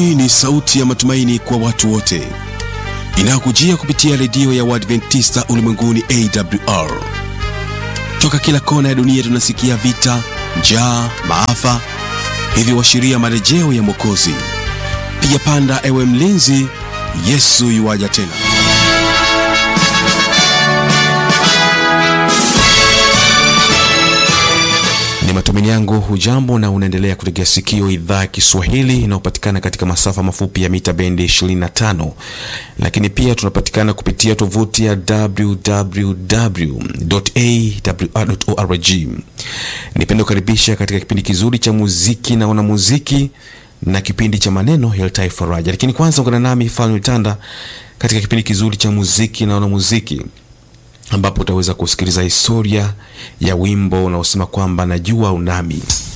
Hii ni sauti ya matumaini kwa watu wote inayokujia kupitia redio ya Waadventista ulimwenguni AWR. Toka kila kona ya dunia tunasikia vita, njaa, maafa, hivyo washiria marejeo ya Mwokozi. Piga panda, ewe mlinzi, Yesu yuwaja tena. Ni matumaini yangu hujambo na unaendelea kutegea sikio idhaa ya Kiswahili inayopatikana katika masafa mafupi ya mita bendi 25, lakini pia tunapatikana kupitia tovuti ya www.awr.org. Nipende kukaribisha katika kipindi kizuri cha muziki na wanamuziki na kipindi cha maneno yaletayo faraja, lakini kwanza ungana nami Fanuel Tanda katika kipindi kizuri cha muziki na wanamuziki ambapo utaweza kusikiliza historia ya wimbo unaosema kwamba najua unami.